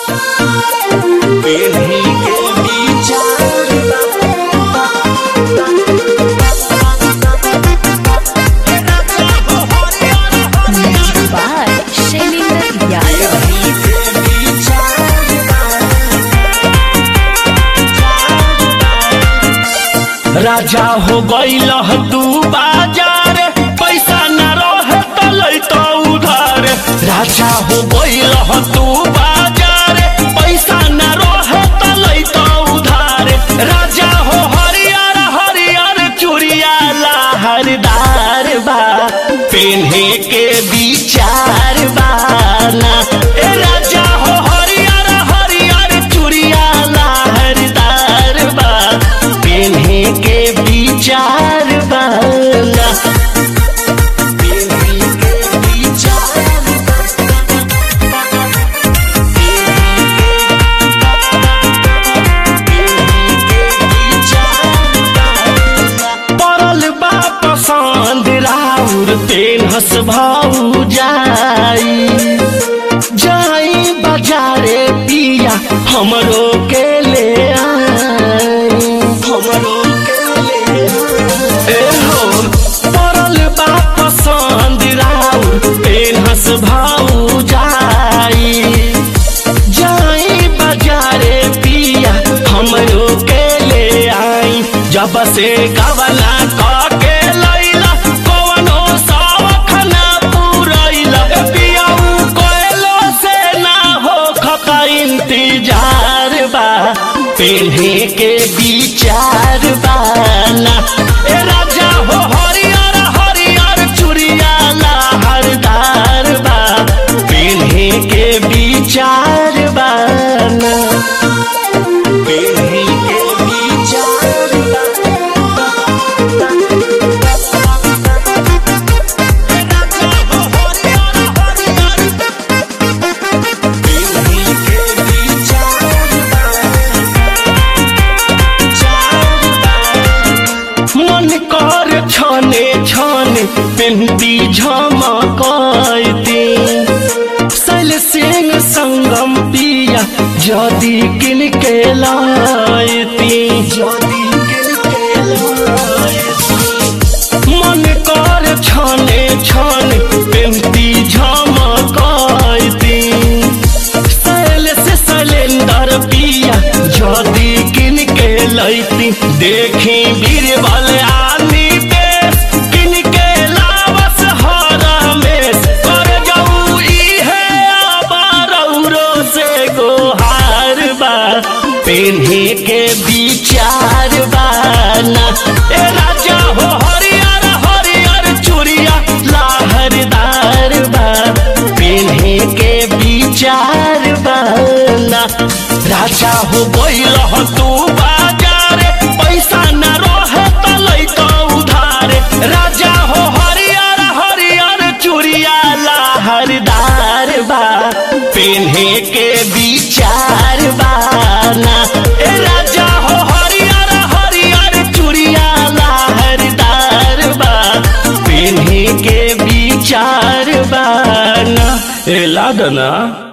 पीढ़ी के विचार Music by Shailendra Yadav. राजा हो गईल तू बाजार पैसा न रहे तो लैतो उधार राजा हो गईल तू बाजार पैसा न रहे तो लैतो उधार राजा हो हरियर हरियर चूड़िया लहरदार बा पेन्हे के विचार बाना ए राजा हो हरियर हरियर चूड़िया लहरदार बा पेन्हे के विचार बाना पेन्हे के विचार पड़ल बा पसंद राउर पेन हस भाऊ जाई जाई बाजारे पिया हमरो के ले आई हमरो के ले आई। ए हो पड़ल बा पसंद राउर पेन हस भाऊ जाई जाई बाजारे पिया हमरो के ले आई जब से कवला के लैला कवनो शौख ना पूरैला पियाऊ कोयलो से ना हो खका इंतजार बा पेन्हे के विचार बाना ए राजा हो हरियर हरियर चूड़िया लहरदार बा पेन्हे के विचार बाना पेन्हे के विचार मन कर छने छने पेन्ती झमकती सल सिंह संगम पिया जदि किन के लायती जदि किन के लायती मन कर छने छने पेन्ती झमकती सैल से सैलेंदर पिया जदि किन के लैती देखी बीरबल आनी देश किन के लावस हरमेश कर जाऊ इहे अबारौरो से गोहार बा पेन्हे के विचार बाना ए राजा हो हरियर हरियर चूड़िया लहरदार बा पेन्हे के विचार बाना राजा हो गईल तू बाजार पैसा न रहे तो लैतो उधार राजा हो हरियर हरियर चूड़िया लहरदार बा पेन्हे के विचार बाना ए राजा हो हरियर हरियर चूड़िया लहरदार बा पेन्हे के विचार बाना ए लादना